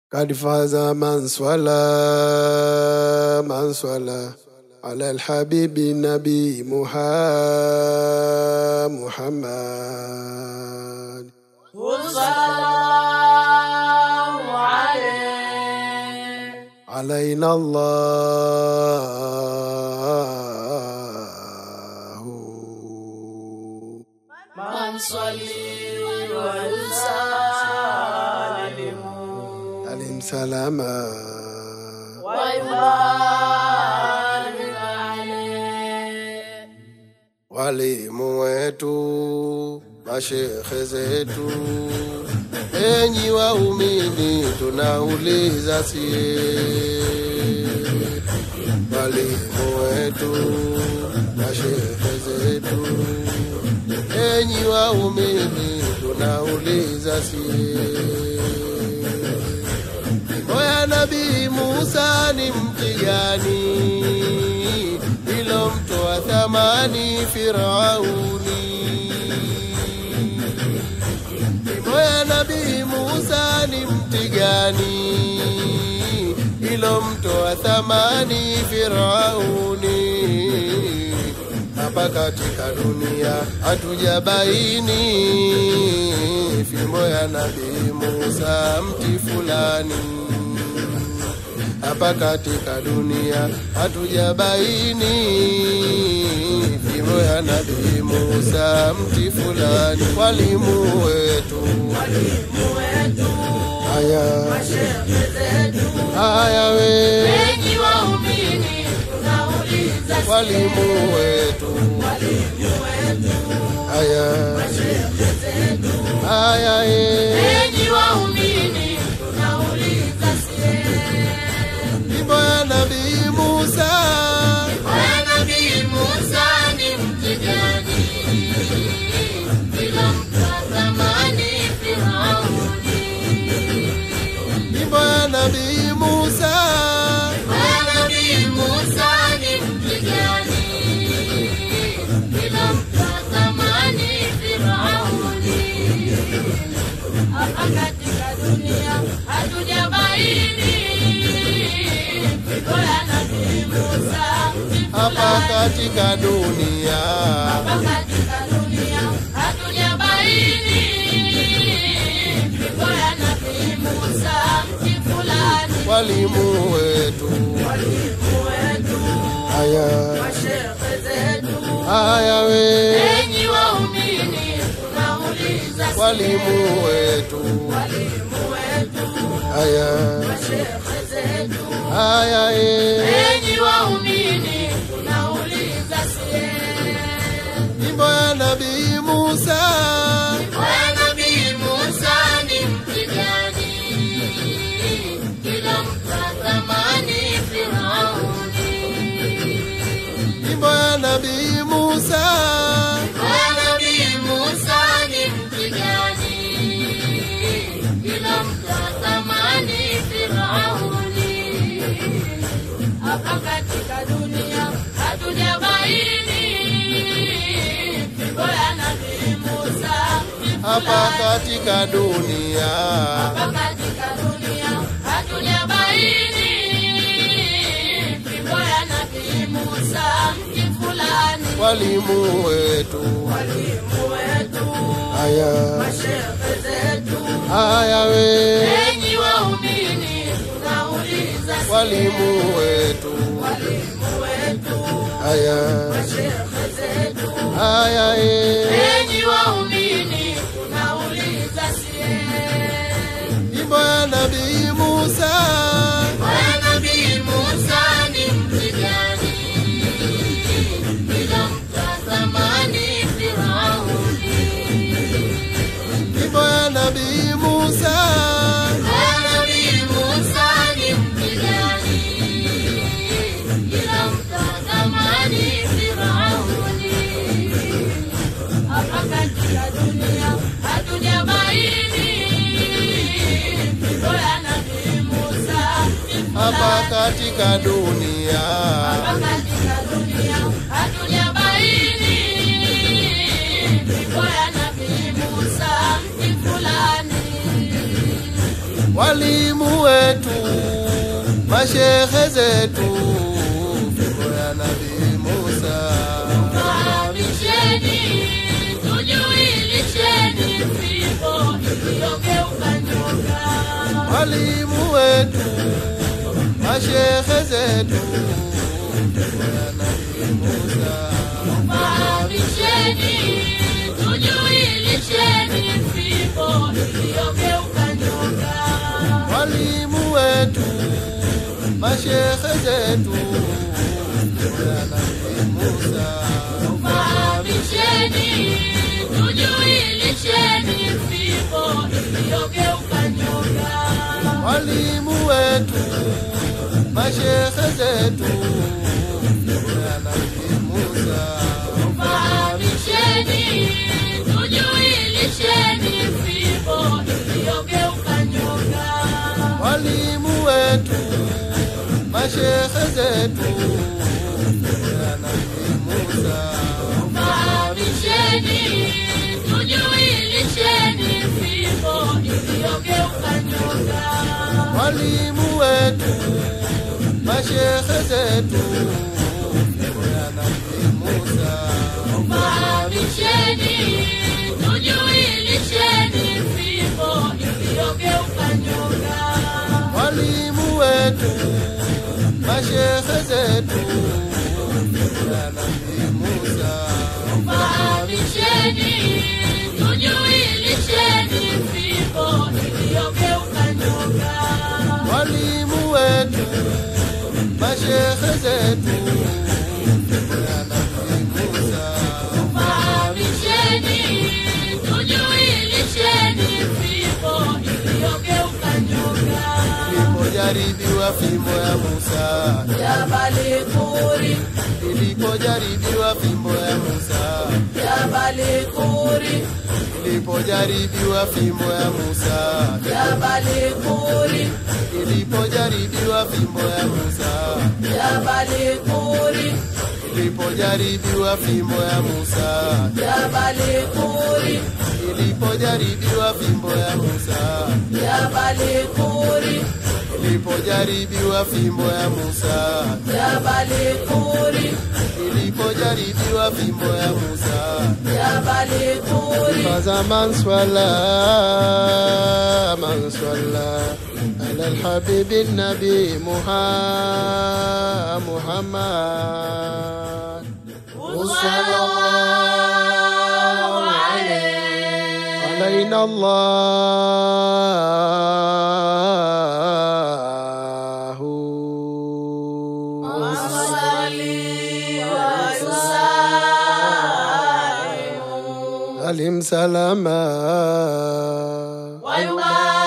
قد فاز من صلى من صلى على الحبيب النبي محا- محمد وصلى عليه علينا الله من صلي ويسلم عليهم سلاما ويبارك عليه walimu wetu, mashekhe zetu, enyi waumini, tunauliza sie, walimu wetu, mashekhe zetu, enyi waumini, tunauliza sie Oya Nabii Musa ni mti gani ilomtoa thamani Firauni? Oya Nabii Musa ni mti gani ilomtoa thamani Firauni? Hapa katika dunia hatujabaini fimbo ya Nabii Musa mti fulani hapa katika dunia hatujabaini fimbo ya Nabii Musa mti fulani. Walimu wetu haya haya, we enyi waumini tunauliza walimu wetu haya haya, eh. enyi waumini tunauliza sie fimbo ya Nabii Musa Bwana Nabii Musa ni mti gani ilomtoa thamani Firauni? fimbo ya Nabii Musa Bwana Nabii Musa ni mti gani ilomtoa thamani Firauni? Hapa katika dunia hatujabaini fimbo ya Nabii Musa ni hapa katika dunia Hapa katika dunia hatujabaini fimbo ya Nabii Musa mti fulani. walimu wetu Walimu wetu, haya mashehe zetu, haya we enyi waumini, tunauliza sie, walimu wetu walimu wetu, haya mashehe zetu, haya e enyi waumini, tunauliza sie fimbo ya Nabii Musa Bwana Nabii Musa ni mti gani ilomtoa thamani Firauni? fimbo ya Nabii Musa Bwana Nabii Musa ni mti gani ilomtoa thamani Firauni? Hapa katika dunia hatujabaini fimbo ya Nabii Musa ni hapa fulani. katika dunia Hapa katika dunia hatujabaini fimbo ya Nabii Musa mti fulani. walimu wetu Walimu wetu, haya mashehe zetu, haya we enyi waumini, tunauliza sie, walimu wetu walimu wetu, haya mashehe zetu, haya e enyi waumini, tunauliza sie fimbo ya Nabii Musa Bwana Nabii Musa ni mti gani ilomtoa thamani Firauni? fimbo ya Nabii Musa Bwana Nabii Musa ni mti gani ilomtoa thamani Firauni? Hapa katika dunia hatujabaini fimbo ya Nabii Musa ni hapa fulani. katika dunia Hapa katika dunia hatujabaini fimbo ya Nabii Musa mti fulani. walimu wetu, mashehe zetu, fimbo ya Nabii Musa. Fahamisheni, tujuilisheni fimbo iliyogeuka nyoka. Walimu wetu, mashehe zetu, fimbo ya Nabii Musa. Fahamisheni, tujuilisheni fimbo iliyogeuka nyoka. Walimu wetu, mashehe zetu, fimbo ya Nabii Musa. Fahamisheni, tujuilisheni fimbo iliyogeuka nyoka. walimu wetu, mashehe zetu, fimbo ya Nabii Musa. Fahamisheni, tujuilisheni fimbo iliyogeuka nyoka. walimu wetu, mashehe zetu, fimbo ya Nabii Musa. Fahamisheni, tujuilisheni fimbo iliyogeuka nyoka. walimu wetu, mashehe zetu, fimbo ya Nabii Musa. Fahamisheni, tujuilisheni fimbo iliyogeuka nyoka. walimu wetu, mashehe zetu, fimbo ya Nabii Musa. Fahamisheni, tujuilisheni fimbo iliyogeuka nyoka. walimu wetu, mashehe zetu, fimbo ya Nabii Musa. Fahamisheni, tujuilisheni fimbo iliyogeuka nyoka. Ilipojaribiwa fimbo ya Musa, Jabali Kuri, ilipojaribiwa fimbo ya Musa, Jabali Kuri, ilipojaribiwa fimbo ya Musa, Jabali Kuri, ilipojaribiwa fimbo ya Musa, Jabali Kuri, ilipojaribiwa fimbo ya Musa, Jabali Kuri, ilipojaribiwa fimbo ya Musa, Jabali Kuri, ilipojaribiwa fimbo ya Musa, Jabali Kuri, ilipojaribiwa fimbo ya Musa. Jabali Kuri. فاز من صلى من صلى على الحبيب النبي محمد محمد صلى الله عليه علينا الله وصلي وسلم علم سلاما ويبارك